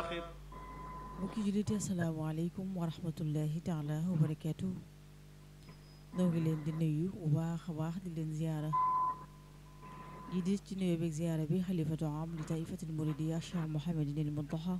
الواخر mbokki julliti asalaamaaleykum wa rahmatullahi taala wa barakaatu noo ngi leen di nuyu bu baax a baax di leen ziyaara di di ci nuyoo beeg ziyaara bi xalifatu am li taifatil muridiya Cheikh Mouhamadinil Muntaxa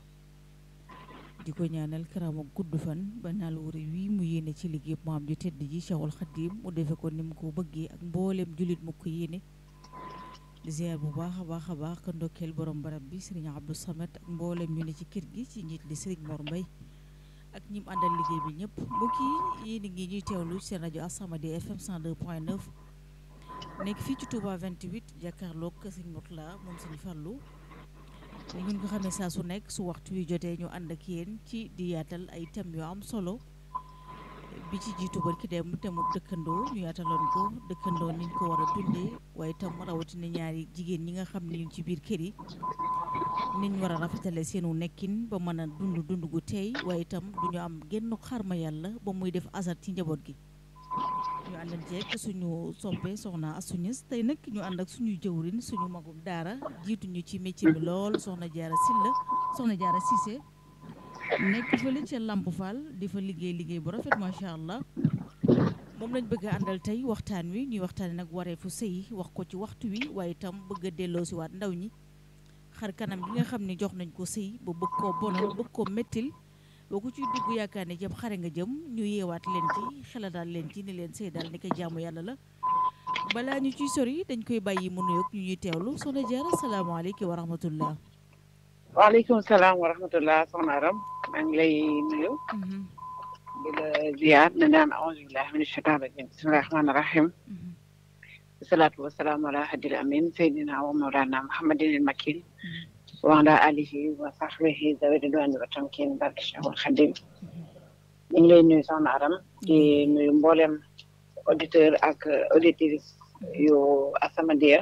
di ko ñaanal karaama gudd fan ba naal wuri wii mu yéene ci liggéey maam ju tedd ji Cheikhul Xadim mu defe ko ni mu ko bëggee ak mbooleem jullit mu ko yéene di ziar bu baax a baax a baax ka ndokkeel borom barab bi sëriñ Abdou Samad ak mboolem ñu ne ci kër gi ci njiit li sëriñ Mor Mbay ak ñim àndal liggéey bi ñëpp mbokk yi yéen a ngi ñuy teewlu seen rajo As-Samadiyya FM 102.9 nekk fii ci Touba 28 jàkkaarloog sëriñ Mourtala moom sëriñ Fàllu ni ngeen ko xamee saa su nekk su waxtu wi jotee ñu ànd ak yéen ci di yaatal ay thèmes yu am solo bi ci jiitu barki dem te mu dëkkandoo ñu yaataloon ko dëkkandoo niñ ko war a dundee waaye itam rawatina ñaari jigéen ñi nga xam ne ñu ci biir kër yi niñ war a rafetale seenu nekkin ba mën a dund dund gu teey waaye itam du ñu am genn xarma yàlla ba muy def asar ci njaboot gi ñu àndan ceeg suñu soppe soxna asuñës tey nag ñu ànd ak suñu jëwrin suñu magum daara jiituñu ci métier bi lool soxna jaara silla soxna jaara Cissé nekk fële ca Lamp Fall di fa liggéey liggéey bu rafet macha allah moom lañ bëgg a àndal tey waxtaan wi ñuy waxtaane nag wareefu sëy wax ko ci waxtu wi waaye itam bëgg a delloo si waat ndaw ñi xar kanam gi nga xam ne jox nañ ko sëy ba bëgg koo bonal bëgg koo mettil boo ko ciy dugg yaakaar ne jëm xare nga jëm ñu yeewaat leen ci xeladaal leen ci ni leen sëy daal ni ko jaamu yàlla la balaa ñu ciy sori dañ koy bàyyi mu nuyoog ñu ñuy teewlu soxna Jaara salaamaaleykum wa rahmatullah waaleykum salaam wa rahmatullah soxna Aram maa ngi lay nuyu di la ziar na naan auzu billahi min shaitan rajim bismillahi rahmani rahim wasalaatu wasalaamu ala hadil amin seydina wa mawlana muhammadin il makin wa ala alihi wa sahbihi zawi ridwani wa tamkin barke cheikhul xadim ñu ngi lay nuyu soxna Aram di nuyu mboolem auditeur ak auditrice yu As-Samadiyya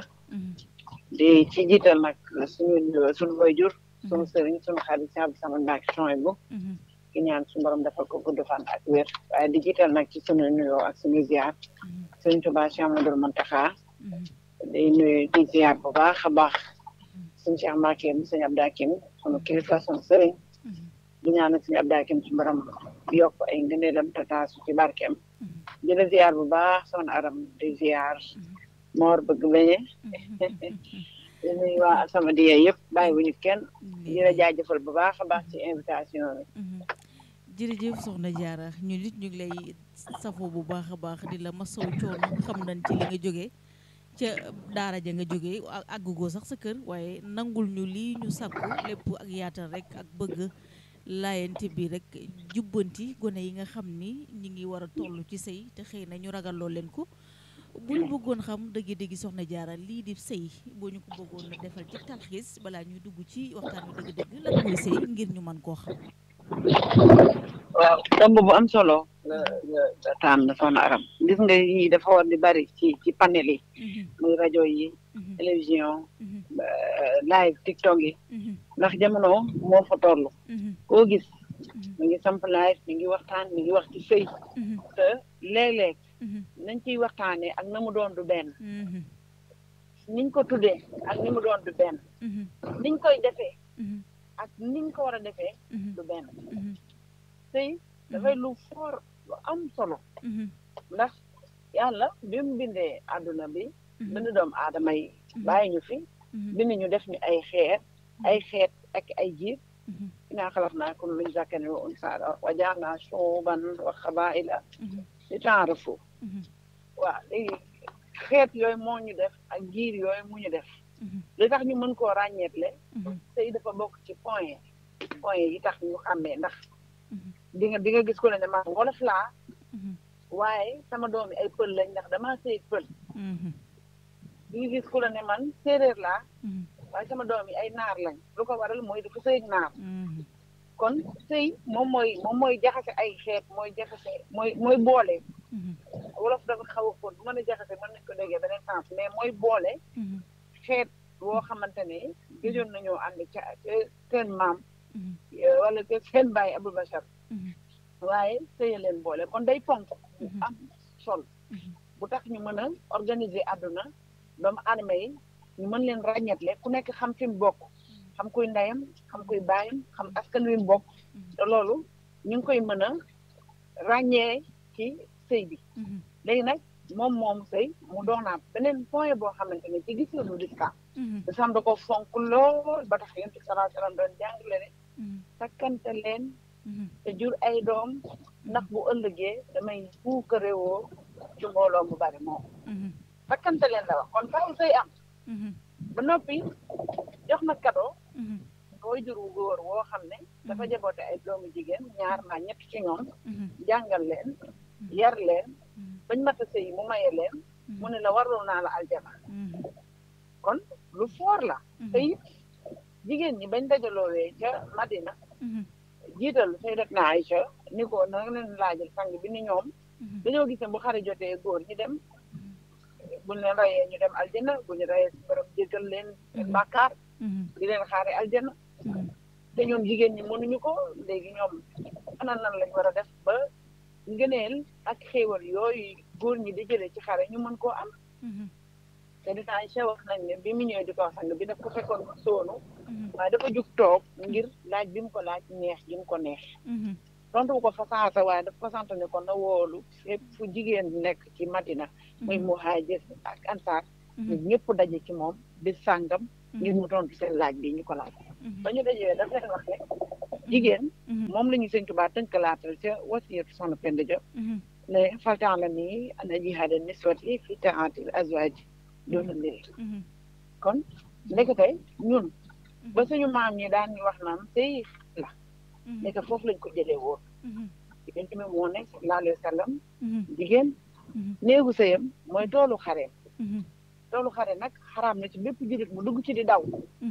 di ci jiital nag suñu suñu waajur suñu sëriñ suñu xarit si Abdou Samad Mbacke Chouaïbou ki ñaan suñu borom defal ko gudd fan ak wér waaye di jiital nag ci suñu nuyoo ak suñu ziar suñu Tuubaa Cheikh Amadou Mountakha di nuyu di ziar bu baax a baax suñu Cheikh Mbacke mu suñu Abdou Hakim suñu kilifa suñu sëriñ di ñaan suñu Abdou Hakim suñu borom yokk ay ngëneelam te taasu ci barkeem di la ziar bu baax soxna Aram di ziar moor bëgg beñe di nuyu waa As-Samadiyya yëpp bàyyi wuñu kenn di la jaajëfal bu baax a baax ci invitation bi jërëjëf soxna Jaara ñu nit ñu ngi lay safoo bu baax a baax di la masaw coono xam nañ ci li nga jógee ca daara ja nga jógee àggugoo sax sa kër waaye nangul ñu lii ñu sàkku lépp ak yaatal rek ak bëgg laayante bi rek jubbanti gone yi nga xam ni ñi ngi war a toll ci sëy te xëy na ñu ragaloo leen ko bu ñu bëggoon xam dëgg-dëgg soxna jaara lii di sëy boo ñu ko bëggoon na defal ci talxiis balaa ñuy dugg ci waxtaan wi dëgg-dëgg lan mooy sëy ngir ñu mën koo xam waaw tomb bu am solo la la tànn soxna Aram gis nga yi dafa war di bari ci ci panel yi muy rajo yi télévision live tiktok yi ndax jamono moo fa toll koo gis mi ngi samp live mi ngi waxtaan mi ngi wax ci sëy te léeg-léeg nañ ciy waxtaanee ak na mu doon du benn niñ ko tuddee ak ni mu doon du benn niñ koy defee ak niñ ko war a defee du benn sëy dafay lu foor lu am solo ndax yàlla bi mu bindee àdduna bi bind doomu aadama yi bàyyi ñu fi bind ñu def ñu ay xeet ay xeet ak ay jiir inaa xalaqnaakum min zakarin wa unsaa wa ja'alnaa shu'uuban wa qabaa'ila li ta'aarafu waaw léegi xeet yooyu moo ñu def ak giir yooyu mu ñu def li tax ñu mën koo ràññeetle sëy dafa bokk ci point point yi tax ñu xàmmee ndax di nga di nga gis ko ne ne man wolof laa waaye sama doom yi ay pël lañ ndax damaa sëy pël di nga gis ku la ne man séeréer laa waaye sama doom yi ay naar lañ lu ko waral mooy dafa sëy naar kon sëy moom mooy moom mooy jaxase ay xeet mooy jaxase mooy mooy boole wolof dafa xaw a fóot bu mën a jaxase mën nañ ko déggee beneen sens mais mooy boole xeet woo xamante ne gëjoon nañoo ànd ca seen maam wala ca seen bàyyi Abou Bachar waaye sëye leen boole kon day ponk bu am sol bu tax ñu mën a organiser àdduna doomu aadama yi ñu mën leen ràññetle ku nekk xam fi mu bokk xam kuy ndeyam xam kuy baayam xam askan wi mu bokk te loolu ñu ngi koy mën a ràññee ci sëy bi léegi nag moom moom sëy mu doonaat beneen point boo xamante ne ci gis-gisu lislaam lislaam da ko fonk lool ba tax yonent bi sallallahu alayhi wa sallam doon jàngale ne takkante leen te jur ay doom ndax bu ëllëgee damay puukarewoo ci mbooloo mu bari moom takkante leen la wax kon faaw sëy am ba noppi jox na cadeau booy jur wu góor woo xam ne dafa jaboote ay doomu jigéen ñaar naa ñett ci ñoom jàngal leen yar leen bañ mata sëy mu maye leen mu ne la warul naa la aljana kon lu foor la te it jigéen ñi bañ dajaloowee ca Madina jiital Sayyidatuna Aïcha ni ko na leen laajal sang bi ni ñoom dañoo gis ne bu xare jotee góor ñi dem buñ leen rayee ñu dem aljana bu ñu rayee si borom jéggal leen seen bàkkaar di leen xaare aljana te ñoom jigéen ñi mënuñu ko léegi ñoom ana nan lañ war a def ba ngëneel ak xéewal yooyu góor ñi di jëlee ci xare ñu mën koo am te dinaa Aïcha wax nañ ne bi mu ñëwee di ko sang bi daf ko fekkoon mu soonu waaye dafa jug toog ngir laaj bi mu ko laaj neex gi mu ko neex tontu ko fa saasa waaye daf ko sant ne ko na woolu fépp fu jigéen nekk ci Madina muy muhaajir ak ansaar ñu ñëpp daje ci moom di sàngam ngir mu tontu seen laaj bi ñu ko laaj ba ñu dajee daf leen wax ne jigéen moom la ñu sëñ Tuubaa tënkalaatal ca wasiyatu soxna Penda Diop ne faltaan la nii ana jihaada niswati fi taatil azwaaj doona mbiri kon ndekete ñun ba suñu maam ñi daan ñu wax naan sëy la nekk foofu lañ ko jëlee woon jigéen ci moo ne sallallahu alayhi wa sallam jigéen néegu sëyam mooy toolu xareem toolu xare nag xaraam na ci bépp jullit mu dugg ci di daw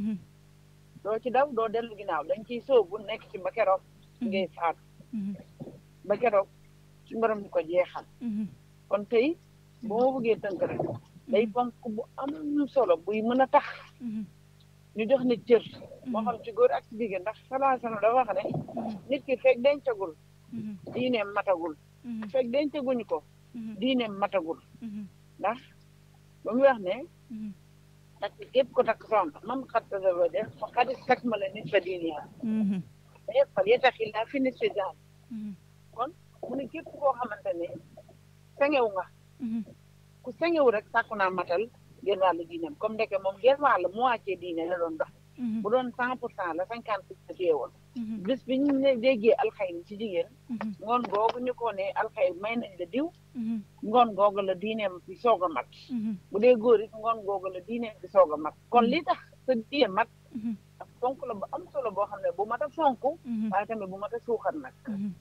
doo ci daw doo dellu ginnaaw dañ ciy sóobu nekk ci ba keroog ngay faatu ba keroog suñu borom di ko jeexal kon tey boo ma bëggee tënk rek day ponk bu am solo buy mën a tax ñu jox nit cër moo xam ci góor ak ci jigéen ndax salaa sallam da wax ne nit ki fekk dencagul diineem matagul fekk dencaguñu ko diineem matagul ndax ba mu wax ne takk képp ko takk soxna mam xat tadaba def fa xadis takk ma la nit fa diine yaa mais fal yetaxi laa fi nit fi daal kon mu ne képp koo xamante ne sengew nga ku sengew rek sàkku naa matal genn wàllu diineem comme ndeke moom genn wàll moitié diine la doon dox bu doon cent pour cent la cinquante pour cent téye woon bis bi ñu ne déggee alxayri ci jigéen ngoon googu ñu ko ne alxayri may nañ la diw ngoon googu la diineem bi soog a mat bu dee góor it ngoon googu la diineem bi soog a mat kon li tax sa diine mat ak fonk la bu am solo boo xam ne bu mat a fonk waaye tamit bu mat a suuxat nag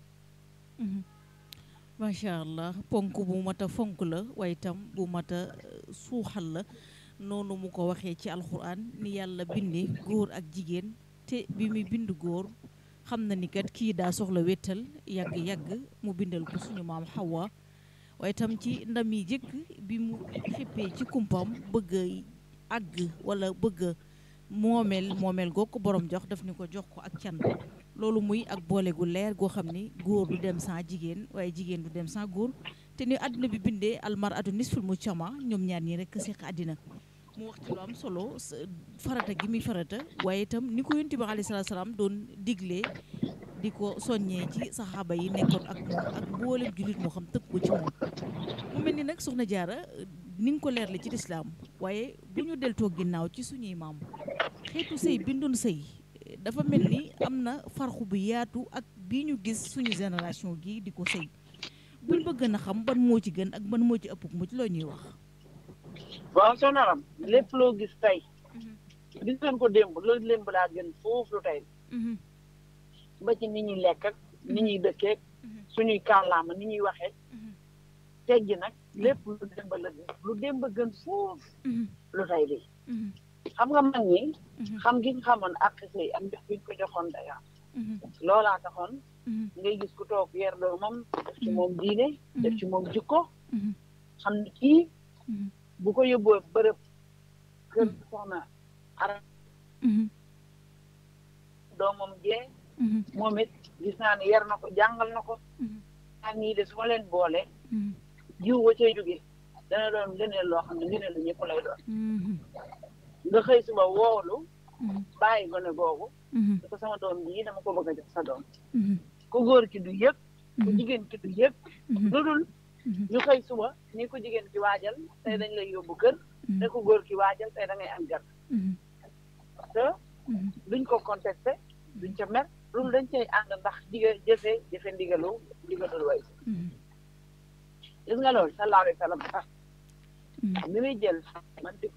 macha allah ponk bu mat a fonk la waaye itam bu mat a suuxal la noonu mu ko waxee ci alxuraan ni yàlla bindee góor ak jigéen te bi muy bind góor xam na ni kat kii daa soxla wéttal yàgg-yàgg mu bindal ko suñu maam Hawa waaye itam ci ndam yi jëkk bi mu xippee ci kumpam bëgg a àgg wala bëgg a moomeel moomeel goo ko borom jox daf ni ko jox ko ak can loolu muy ak boole gu leer goo xam ni góor du dem sans jigéen waaye jigéen du dem sans góor te ni àdduna bi bindee almar atu nisful mu cama ñoom ñaar ñi rek seq àddina mu wax ci lu am solo farata gi muy farata waaye itam ni ko yonent bi alayhi salaatu salaam doon diglee di ko soññee ci saxaaba yi nekkoon ak moom ak mboolem jullit moo xam tëkk ko ci moom mu mel ni nag soxna jaara ni nga ko leerle ci lislaam waaye bu ñu deltoo ginnaaw ci suñuy maam xeetu sëy bindoon sëy dafa mel ni am na farxu bu yaatu ak bii ñu gis suñu génération gi di ko sëy buñ bëgg na xam ban moo ci gën ak ban moo ci ëpp mucc loo ñuy wax waaw sonaram lépp loo gis tey gis nañ ko démb loolu démb laa gën foofu lu tey ba ci ni ñuy lekk ak ni ñuy dëkkeek suñuy kàllaama ni ñuy waxee teggi nag lépp lu démb la gën lu démb gën foofu lu tey lii xam nga mag ñi xam gi nga xamoon ak sëy ak jox gi ko joxoon daya loolaa taxoon ngay gis ku toog yer doomam def ci moom diine def ci moom jikko xam ne kii bu ko yóbboo bërëb kër soxna ara doomam jee moom it gis naa ne yar na ko jàngal na ko ñaar ñii de su ma leen boole jiw wa cay jóge dana doon leneen loo xam ne ngëneel la ñëpp lay doon nga xëy suba woolu bàyyi gone googu di ko sama doom bii dama ko bëgg a jox sa doom ku góor ki du yëg ku jigéen ki du yëg lu dul ñu xëy suba ni ko jigéen ki waajal tey dañ lay yóbbu kër te ku góor ki waajal tey da ngay am gan te duñ ko contesté duñ ca mer loolu dañ cay ànd ndax diga jëfe jëfe ndigalu ndigalul way gis nga loolu sallallahu alayhi wa sallam sax bi muy jël man di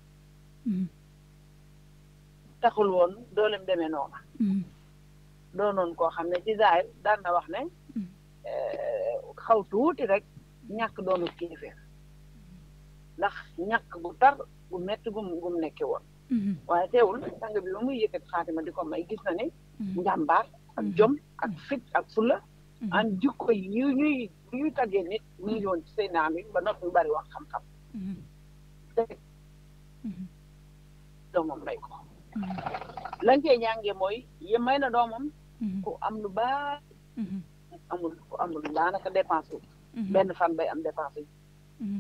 taxul woon doolem demee noona doonoon koo xam ne ci zaahir daan na wax ne xaw tuuti rek ñàkk doonu kéeféer ndax ñàkk bu tar bu metti gum gum nekke woon waaye teewul sang bi ba muy yëkkati xaatima di ko may gis na ne njàmbaar ak jom ak fit ak fulla an jikko yu ñuy yu ñuy taggee nit mu ngi woon ci say naam yi ba noppi bari wax xam-xam te doomam may ko lañ koy ñàngee mooy ye may na doomam ku am lu baax amul ku amul daanaka dépense wu benn fan bay am dépense yi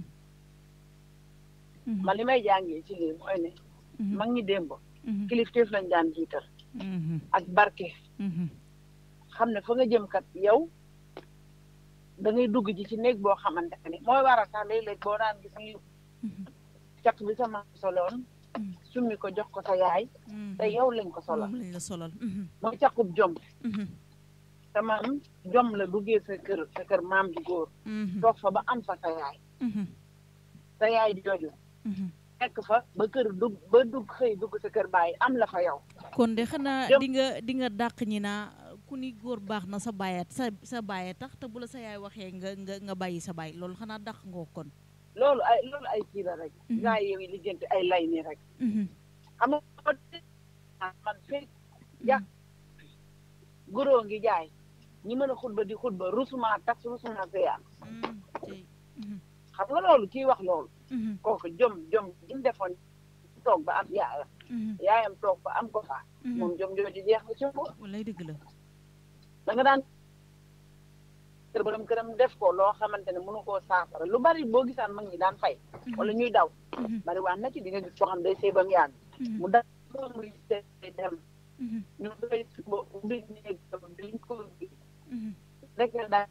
man li may jàngee ci lii mooy ne mag ñi démb kilifteef lañ daan jiital ak barke xam ne fa nga jëm kat yow da ngay dugg ji ci néeg boo xamante ne mooy waral sax léeg-léeg boo daan gis ñu caq bi sama soloon summi ko jox ko sa yaay te yow lañ ko solal lañ la solal mooy caqub jom te maam jom la duggee sa kër sa kër maam ju góor toog fa ba am fa sa yaay sa yaay jooju nekk fa ba kër dugg ba dugg xëy dugg sa kër bàyyi am la fa yow kon de xanaa di nga di nga dàq ñi naa ku ni góor baax na sa bàyyat sa sa bàyye tax te bu la sa yaay waxee nga nga nga bàyyi sa bàyyi loolu xanaa dàq ngoo kon loolu ay loolu ay kii la rek gaa yow yi lijjanti ay lay nii rek xam nga man fekk ja góoroo ngi jaay ñi mën a xutba di xutba rusuma tax rusuma seeyaan xam nga loolu kii wax loolu kooku jom jom jim defoon toog ba am yaayam yaayam toog ba am ko fa moom jom jooju jeex na ci moom wallaay dëgg la da nga daan kër borom këram def ko loo xamante ne mënu koo saafara lu bari boo gisaan mag ñi daan fay wala ñuy daw bari waan na ci di nga gis koo xam day sëy ba mu yàgg mu da muy dem ñu koy suba ubbi néeg duñ ko ubbi rek daal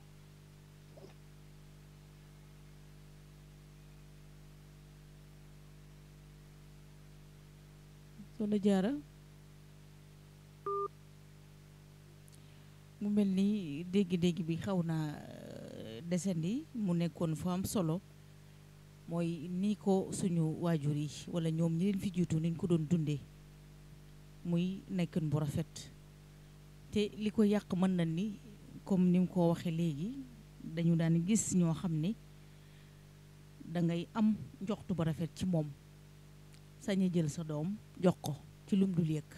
Soxna Jaara mu mel ni dégg-dégg bi xaw naa desandi mu nekkoon fu am solo mooy ni ko suñu waajur yi wala ñoom ñi leen fi jiitu niñ ko doon dundee muy nekkin bu rafet te li ko yàq mën na ni comme ni mu ko waxee léegi dañu daan gis ñoo xam ne dangay am njoxtu bu rafet ci moom saña jël sa doom jox ko ci lum dul yëg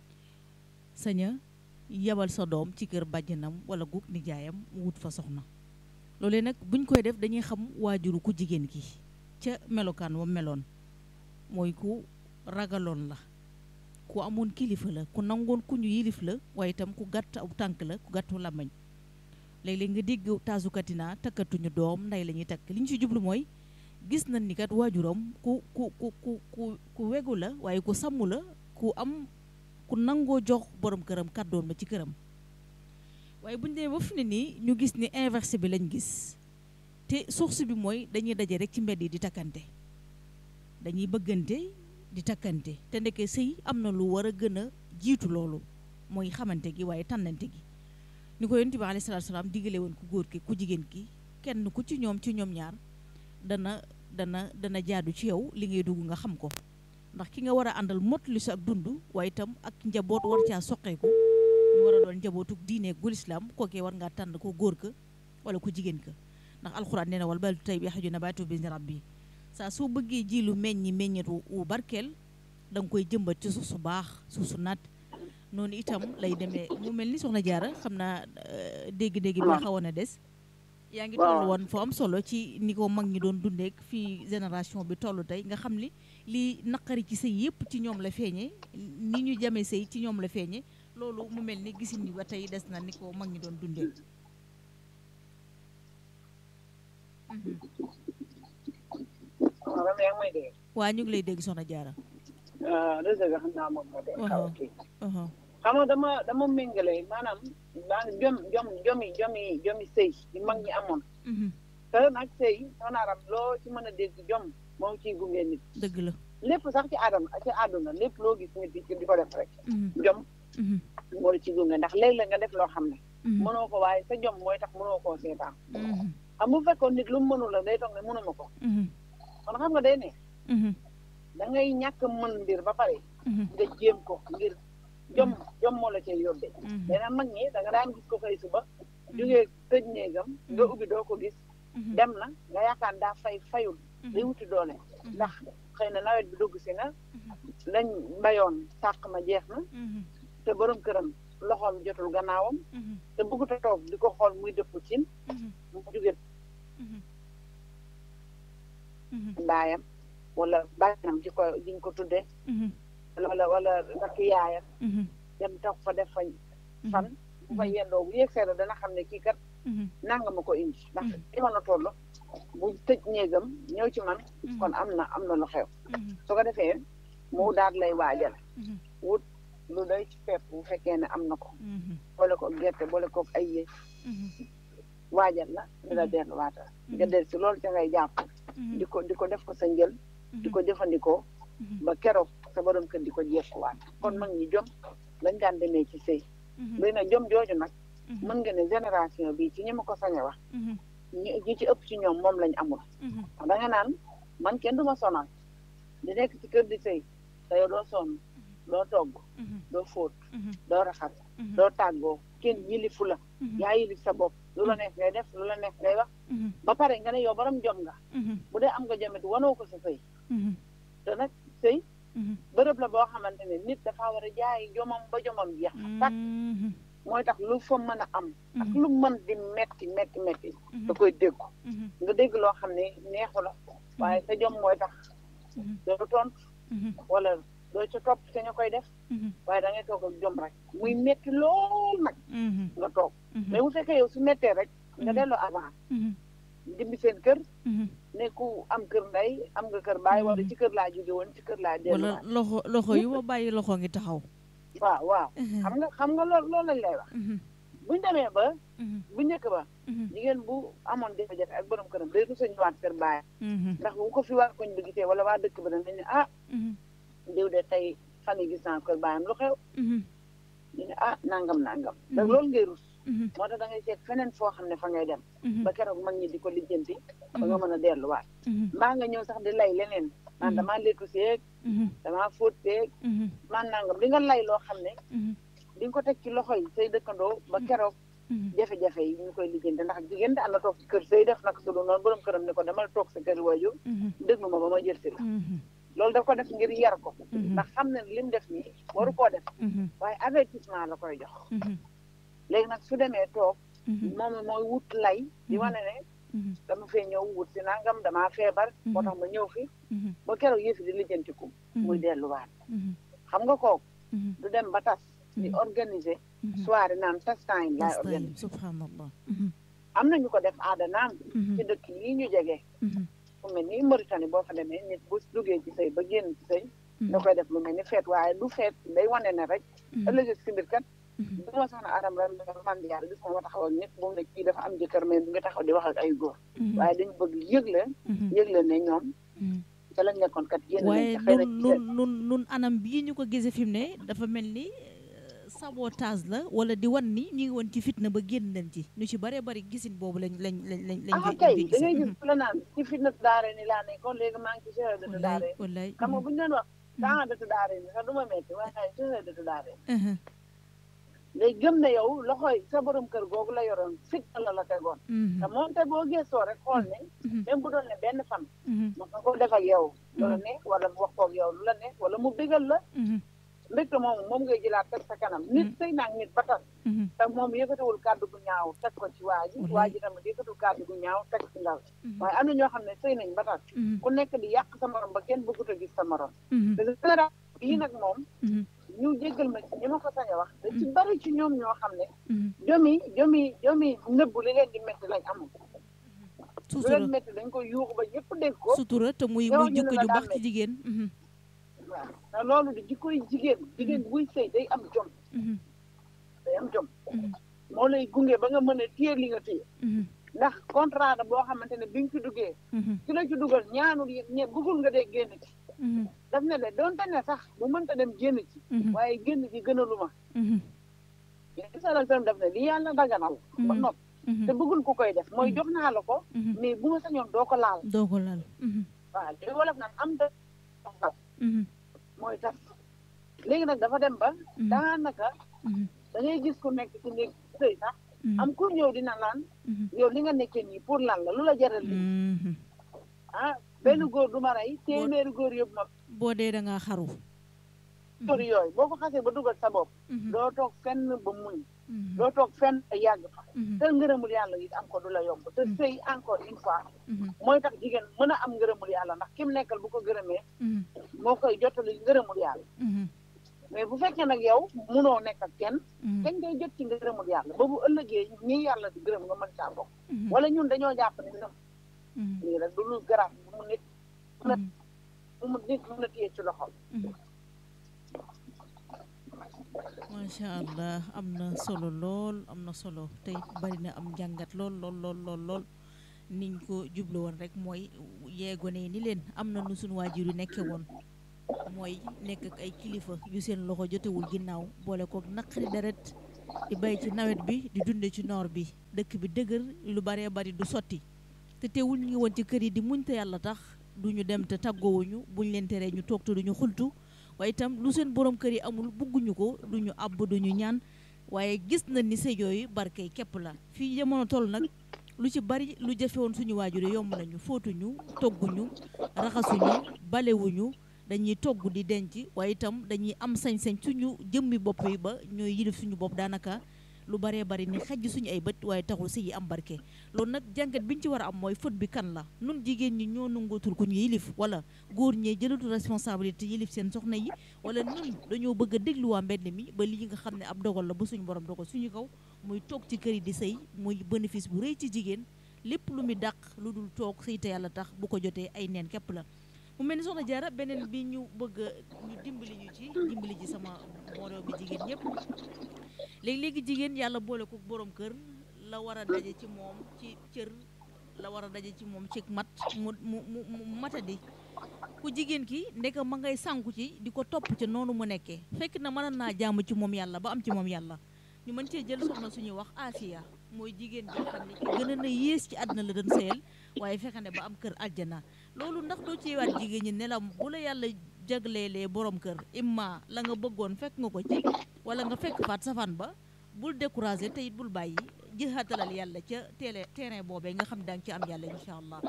saña yebal sa doom ci kër bàjjanam wala gug nijaayam mu wut fa soxna loolee nag buñ koy def dañuy xam waajuru ku jigéen ki ca melokaan wa meloon mooy ku ragaloon la ku amoon kilifa la ku nangoon ku ñu yilif la waaye itam ku gàtt aw tànk la ku gàttu làmmañ léeg-léeg nga dégg taasukatina takkatuñu doom nday la ñuy takk li ñu ci jublu mooy gis nañ ni kat waajuram ku ku ku ku ku ku wegu la waaye ku sàmm la ku am ku nangoo jox borom këram kàddoon ma ci këram waaye bu ñu demee ba fi ne nii ñu gis ni inversé bi lañ gis te source bi mooy dañuy daje rek ci mbedd yi di takkante dañuy bëggante di takkante te ndeke sëy am na lu war a gën a jiitu loolu mooy xamante gi waaye tànnante gi ni ko yonent bi alayhi salaatu salaam digale woon ku góor ki ku jigéen ki kenn ku ci ñoom ci ñoom ñaar dana dana dana jaadu ci yow li ngay dugg nga xam ko ndax ki nga war a àndal mot li sa ak dund waaye itam ak njaboot war caa soqeeku ñu war a doon njabootuk diine gu lislaam kookee war ngaa tànn ko góor ka wala ko jigéen ka ndax alxuraan nee na wal baladu tayyibu yaxruju nabaatuhu bi izni rabbi saa soo bëggee ji lu meññi meññet wu barkeel da nga koy jëmbat ci suuf su baax suuf su naat noonu itam lay demee mu mel ni soxna jaara xam naa dégg-dégg bi xawoon a des yaa ngi toll woon foo am solo ci ni ko mag ñi doon dundeek fii génération bi toll tey nga xam ni li naqari ci sëy yëpp ci ñoom la feeñe ni ñu jamee sëy ci ñoom la feeñe loolu mu mel ni gisin ni ba tey des na ni ko mag ñi doon dundee waaw yaa ngi may dégg. waa ñu ngi lay dégg soxna jaara réseau bi xam naa moom moo de xaw a kii aha xam nga dama dama méngale maanaam maa jom jom jomi jomi jomi sëy yi mag ñi amoon mhm te nag sëy soxnaaram loo ci mën a dégg jom moo ciy gunge nit dëgg la lépp sax ci aadama ci àdduna lépp loo gis nit di di ko def rek mhm jom mhm moo la ci gunge ndax léeg-léeg nga def loo xam ne mhm mënoo ko waaye sa jom mooy tax mënoo koo seetaan mhm xam bu fekkoon nit lu mu mënul la day toog ne mënuma ko mhm kon xam nga day ne mhm da ngay ñàkk mën mbir ba pare mhm nga jéem ko ngir jom jom moo la cee yóbbee mhm dana mag ñi da nga daan gis ko xëy suba jógee tëj néegam nga ubbi doo ko gis mhm dem na nga yaakaar daa fay fayul day wuti doole mhm ndax xëy na nawet bi dugg si na lañ bayoon sàq ma jeex na mhm te borom këram loxoom jotul gannaawam mhm te bëggut a toog di ko xool muy dëpp cin mhm mu jóge mhm mhm baayam wala bàyyanam di ko diñ ko tudde mhm wala wala rakk yaayam mhm dem toog fa def fa mhm fan bu fa yendoo bu yegg seetlu dana xam ne kii kat mhm nanga ma ko indi ndax Mhm. ci mën a toll bu tëj néegam ñëw ci man Mhm. kon am na am na lu xew mhm su ko defee mu daal lay waajal mhm wut lu doy ci pepp bu fekkee ne am na ko mhm boole ko gerte boole ko ay yéen mhm waajal la di la Mhm. delluwaatal nga del si loolu ca ngay jàpp mhm di ko di ko def ko sa njël di ko jëfandikoo mhm ba keroog sa borom kër di ko jekkuwaat kon mag ñi jom lañ daan demee ci sëy mhm léegi nag jom jooju nag mhm mën nga ne génération bi ci ñi ma ko sañ a wax mhm ñi ñi ci ëpp ci ñoom moom lañ amul mhm da nga naan man kenn du ma sonal di nekk ci kër di sëy te yow doo sonn doo togg mhm doo fóot mhm doo raxas mhm doo tàggoo kenn yilifu la mhm yaa yilif sa bopp lu la neex ngay def lu la neex ngay wax mhm ba pare nga ne yow borom jom nga mhm bu dee am nga jomit wanoo ko sa sëy mhm te nag sëy mhm bërëb la boo xamante ne nit dafa war a jaay jomam ba jomam jeex tak mhm mooy tax lu fa mën a am ak mhm lu mën di metti metti metti mhm da koy déggu mhm nga dégg loo xam ne neexu la waaye sa jom mooy tax mhm doo tontu mhm wala doo ca topp te ñu koy def mhm waaye da ngay toog ak jom rek muy metti lool nag mhm nga toog mhm mais bu fekkee yow su mettee rek nga Mhm. delloo avant mhm dimbi seen kër mhm ne ku am kër ndey am nga kër baay wala Mhm. ci kër laa jóge woon ci kër laa wala delluwaat loxo loxo yu ma bàyyi loxo ngi taxaw waaw waaw xam nga xam nga loolu loolu lañ lay wax mhm buñ demee ba mhm bu njëkk ba mhm jigéen bu amoon jafe-jafe ak borom këram day rusa ñëwaat kër baay mhm ndax bu ko fi waa koñ bi gisee wala waa dëkk ba dañ ne ah mhm diw de tey fan yi gis naa kër baayam lu xew mhm ñu ne ah nangam nangam da Mhm. loolu ngay rus mhm moo tax da ngay seet feneen foo xam ne fa ngay dem mhm ba keroog mag ñi di ko lijjanti ba nga mën a delluwaat mhm mbaa nga ñëw sax di lay leneen naan Mhm. damaa lekku seeg mhm damaa fóot seeg mhm man nangam di nga lay loo xam ne mhm di nga ko teg ci loxo yi say dëkkandoo ba keroog mhm jafe-jafe yi ñu koy lijjanti ndax jigéen da ànd toog ci kër say def nag su dul noonu borom këram ne ko demal toog sa kër waajur mhm déglu ma ba ma jël si la mhm loolu daf ko def ngir yar ko Mhm. ndax xam ne li mu def nii waru koo def mhm waaye avertissement la koy jox mhm léegi nag su demee toog mhm moom mooy wut lay di Mhm. wane ne mhm dama fee ñëw wut si nangam damaa feebar moo tax ma ñëw fi mhm ba keroog yëfi di lijjantiku muy delluwaat mhm xam nga kooku mhm du dem ba tas di Mhm. organiser mhm soirée naan tas time laay Last time, organiser subhanallah mhm am na ñu ko def aada naan mhm ci dëkk yi ñu jege mhm fu mel ni Mauritanie boo fa demee nit bu duggee ci sëy ba génn ci sëy mhm da koy def lu mel ni feet waaye du feet day wane ne rek mhm ëllëg si mbir kat mhm bu ma soxna Adam ren man yàlla gis ma ma taxaw ak nit bu mu ne kii dafa am jëkkër mais bu nga taxaw di wax ak ay góor mhm waaye dañ bëgg yëgle mhm yëgle ne ñoom mhm ca lañ nekkoon kat génn nañ waaye ca xëy na nun ci nun nun nun anam bii ñu ko gisee fi mu ne dafa mel ni euh, sabotage la wala di wan ni ñu ngi woon ci fitna ba génn nañ ci ñu ci bare bari gisin boobu lañ lañ lañ lañ lañ ah koy- kay lañ da koy ngay gisee. gis ku la naan ci fitna daare ni laa nekkoon léegi maa ngi ci chahadatu wallaay daare wallaay xam nga mhm, bu ñu doon wax chahadatu daare ni sax du ma metti waaye chahadatu daare mhm, day gëm ne yow loxoy sa borom kër googu la yoroon fitna la la tegoon mhm, te moom te boo gëstoo rek xool ne mhm, même bu doon ne benn fan mhm, mos na ko def ak yow lu la neex wala mu wax koog yow lu la neex wala mu bégal la mhm, mbégte moom moom ngay jëlaat teg sa kanam nit sëy naag nit ba tas mhm, te moom yëkkatiwul kàddu gu ñaaw teg ko ci waa ji Wallaay. waa ji tamit yëkkatiwul kàddu gu ñaaw teg ci ndaw mhm, waaye am na ñoo xam ne sëy nañ ba tas mhm, ku nekk di yàq sa morom ba kenn bëggut a gis sa morom mhm, te général bii nag moom mhm, ñu jéggal ma ci ñi ma ko sañ a wax da ci bari ci ñoom ñoo xam ne mhm. jomi jomi jomi nëbbu li leen di métti lañ amul lu sutura leen métti dañ ko yuuxu ba ñëpp dégg ko sutura te muy yow muy ñu ne jikko la ju daa baax ci metti. jigéen mhm, waaw te loolu di jikkoy jigéen jigéen buy sëy day am jom day am jom moo lay gunge ba nga mën a téye li nga téye ndax contrat da boo xamante ne bi nga ci duggee ki la ci dugal ñaanul ñe bëggul nga dee génn ci daf ne le doonte ne sax bu mënta dem génn ci waaye génn ci gënalu ma yéen salal sallam daf ne li yàlla daganal ba nopp te bëggul ku koy def mooy jox naa la ko mais bu ma sañoon doo ko laal doo ko laal waaw li wolof naan am da mooy tas léegi nag dafa dem ba daanaka da ngay gis ku nekk ci néeg sëy sax am ku ñëw dina laan yow li nga nekkee nii pour lan la lu la jaral li ah benn góor du ma rey téeméeri góor yëpp ma boo dee da ngaa xaru góor yooyu boo ko xasee ba dugal sa bopp doo toog fenn ba muñ doo toog fenn yàgg fa te ngërëmul yàlla it am ko du la yomb te sëy encore une fois mooy tax jigéen mën a am ngërëmul yàlla ndax kim nekkal bu ko gërëmee moo koy jottali ngërëmul yàlla mais bu fekkee nag yow munoo nekk ak kenn kañ ngay jot ci ngërëmul yàlla ba bu ëllëgee ñi yàlla di gërëm nga mën caa bokk wala ñun dañoo jàpp ne ngërëm lii rek du lu garab bu mu nit bu mu nit mën a téye ci loxo macha allah am na solo lool am na solo tey bari na am njàngat lool lool lool lool lool niñ ko jublu woon rek mooy yeegone ni leen am na nu suñu waajur yu nekke woon mooy nekk ak ay kilifa yu seen loxo jotewul ginnaaw boole kook naqari deret di bay ci nawet bi di dunde ci noor bi dëkk bi dëgër lu baree bari du sotti te teewul ñu ngi woon ci kër yi di muñ te yàlla tax du ñu dem te tàggoowuñu buñ leen teree ñu toog te duñu xultu waaye itam lu seen borom kër yi amul bugguñu ko duñu àbb duñu ñaan waaye gis na ni sëy yooyu barkey képp la fii jamono toll nag lu ci bari lu jafe woon suñu waajur yi yomb nañu fóotuñu togguñu raxasuñu balewuñu dañuy togg di denc waaye itam dañuy am sañ-sañ suñu jëmmi bopp yi ba ñooy yilif suñu bopp daanaka lu baree bari ni xajj suñu ay bët waaye taxul sëy yi am barke loolu nag jàngat bi ñu ci war a am mooy fët bi kan la nun jigéen ñi ñoo nangootul ku ñu yilif wala góor ñee jëlatul responsabilité yilif seen soxna yi wala nun dañoo bëgg a déglu waa mbedd mi ba lii nga xam ne ab dogal la ba suñu borom dogal suñu kaw muy toog ci kër yi di sëy muy bénéfice bu rëy ci jigéen lépp lu muy dàq lu dul toog sëy te yàlla tax bu ko jotee ay neen képp la mu mel ni soxna jaara beneen bi ñu bëgg ñu dimbali ñu ci dimbali ji sama moroom mi jigéen ñëpp léegi-léegi jigéen yàlla boole ko borom kër la war a daje ci moom ci cër la war a daje ci moom ci mat mu mu mu matadi ku jigéen ki ndeka ma ngay sànku ci di ko topp ca noonu mu nekkee fekk na mën naa jaamu ci moom yàlla ba am ci moom yàlla ñu mën cee jël soxna suñuy wax Asiya mooy jigéen joo xam ne ki gën a na yées ci àdduna la doon sëyal waaye fexe ne ba am kër aljana loolu ndax doo ci waat jigéen ñi ne la bu la yàlla jagleelee borom kër imma la nga bëggoon fekk nga ko ci wala nga fekk faat safaan ba bul découragé te it bul bàyyi jëxaatalal yàlla ca teele terrain boobee nga xam danga ci am yàlla incha allah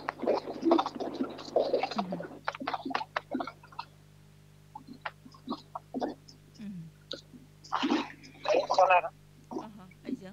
ayca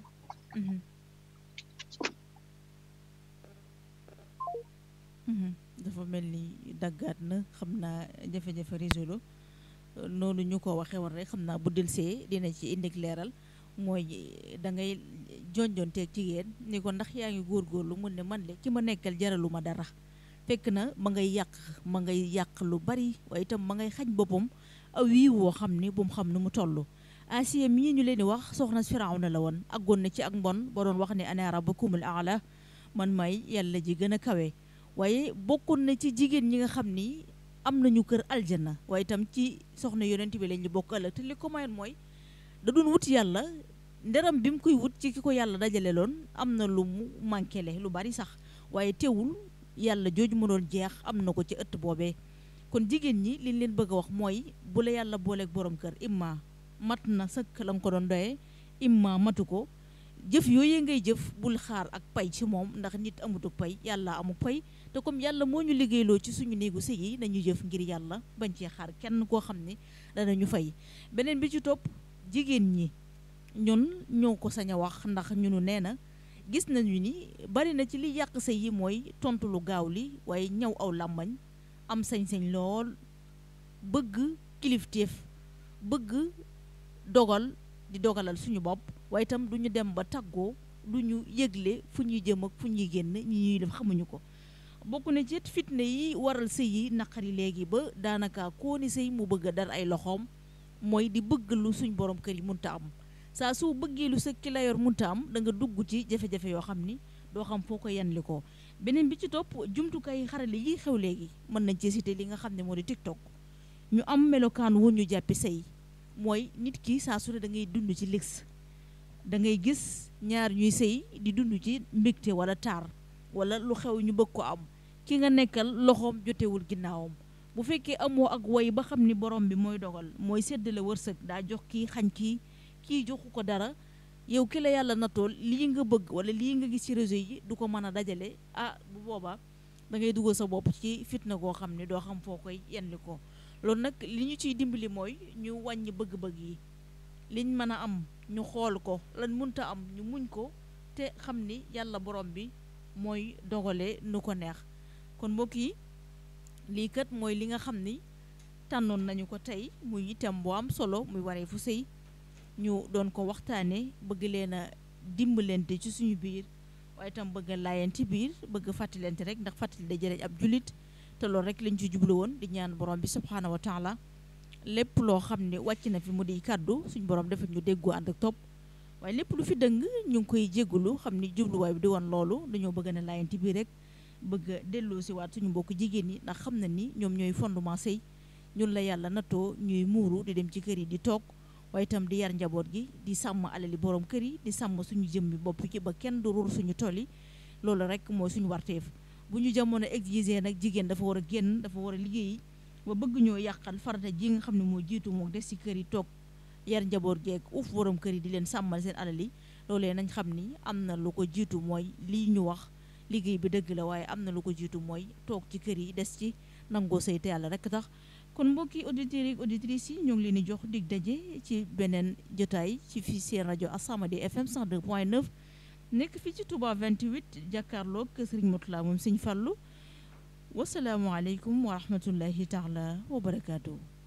dafa mel ni daggaat na xam naa jafe-jafe réseau la noonu ñu ko waxee woon rek xam naa bu delsee dina ci indi leeral mooy da ngay jonjonteeg jigéen ni ko ndax yaa ngi góorgóorlu mun ne man le ki ma nekkal jaralu ma dara fekk na ma ngay yàq ma ngay yàq lu bari waaye itam ma ngay xañ boppam aw wii woo xam ni bu mu xam ni mu toll Asiya mii ñu leen di wax soxna Firawna la woon aggoon na ci ak mbon ba doon wax ne ana rabbukumul aala man may yàlla ji gën a kawe waaye bokkoon na ci jigéen ñi nga xam ni am nañu kër aljana waaye itam ci soxna yonent bi lañ ñu bokk ëllëg te li ko mayoon mooy da doon wut yàlla nderam bi mu koy wut ci ki ko yàlla dajale loon am na lu mu manqué le lu bari sax waaye teewul yàlla jooju mu doon jeex am na ko ci ëtt boobee kon jigéen ñi liñ leen bëgg a wax mooy bu la yàlla booleeg borom kër imma mat na sëkk la nga ko doon doyee imma matu ko jëf yooyee ngay jëf bul xaar ak pay ci moom ndax nit amutuk pay yàlla amuk pay te comme yàlla moo ñu liggéeyloo ci suñu néegu sëy yi nañu jëf ngir yàlla bañ cee xaar kenn koo xam ne danañu fay beneen bi ci topp jigéen ñi ñun ñoo ko sañ a wax ndax ñunu nee na gis nañu ni bari na ci li yàq sëy yi mooy tontu lu gaaw li waaye ñaw aw làmbañ am sañ-sañ lool bëgg kilifteef bëgg dogal di dogalal suñu bopp waaye itam du ñu dem ba tàggoo du ñu yëgle fu ñuy jëm ak fu ñuy génn ñi ñuy def xamuñu ko bokk na ci fitna yi waral sëy yi naqari léegi ba daanaka koo ni sëy mu bëgg a dar ay loxoom mooy di bëgg lu suñ borom kër yi munta am saa su bëggee lu sa ki la yor munta am da nga dugg ci jafe-jafe yoo xam ni doo xam foo ko yanli ko beneen bi ci topp jumtukaay xarale yi xew léegi mën nañ ci cité li nga xam ne moo di TikTok ñu am melokaan wu ñu jàppi sëy mooy nit ki saa su ne da ngay dund ci lix da ngay gis ñaar ñuy sëy di dund ci mbégte wala taar wala lu xew ñu bëgg ko am ki nga nekkal loxoom jotewul ginnaawam bu fekkee amoo ak woy ba xam ni borom bi mooy dogal mooy séddale wërsëg daa jox kii xañ kii kii joxu ko dara yow ki la yàlla natool lii nga bëgg wala lii nga gis ci réseau yi du ko mën a dajale ah bu boobaa da ngay dugal sa bopp ci fitna goo xam ne doo xam foo koy yenli ko loolu nag li ñu ciy dimbali mooy ñu wàññi bëgg-bëgg yi liñ mën a am ñu xool ko lan munta am ñu muñ ko te xam ni yàlla borom bi mooy dogale nu ko neex kon mbokk yi lii kat mooy li nga xam ni tànnoon nañu ko tey muy itam bu am solo muy waree fu sëy ñu doon ko waxtaane bëgg leen a dimbalante ci suñu biir waaye itam bëgg a laayante biir bëgg fàttalante rek ndax fàttali da jëriñ ab julit te loolu rek lañ ci jublu woon di ñaan borom bi subhaanahu wa taala lépp loo xam ne wàcc na fi mu di kàddu suñu borom dafa ñu déggoo ànd ak topp waaye lépp lu fi dëng ñu ngi koy jégalu xam ni jubluwaay bi di woon loolu dañoo bëgg na laayante biir rek bëgg a delloo si waat suñu mbokk jigéen ñi ndax xam na ni ñoom ñooy fondement sëy ñun la yàlla nattoo ñuy muuru di dem ci kër yi di toog waaye itam di yar njaboot gi di sàmm alali borom kër yi di sàmm suñu jëmmi bopp ci ba kenn du ruur suñu tool yi loolu rek mooy suñu warteef bu ñu jamono exiger nag jigéen dafa war a génn dafa war a liggéeyi ba bëgg ñoo yàqal farata ji nga xam ne moo jiitu moo des ci kër yi toog yar njaboot geeg uuf borom kër yi di leen sàmmal seen alal yi loolee nañ xam ni am na lu ko jiitu mooy lii ñu wax liggéey bi dëgg la waaye am na lu ko jiitu mooy toog ci kër yi des ci nangoo sëy te yàlla rek tax kon mbokki auditeurs yi auditrices yi ñoo ngi leen di jox dig daje ci beneen jotaay ci fii seen rajo Assamadi FM 102.9 nekk fii ci Touba 28 jàkkaarloog Serigne Moutala moom Serigne Fallou wasalaamualeykum wa rahmatullahi taala wa barakaatu.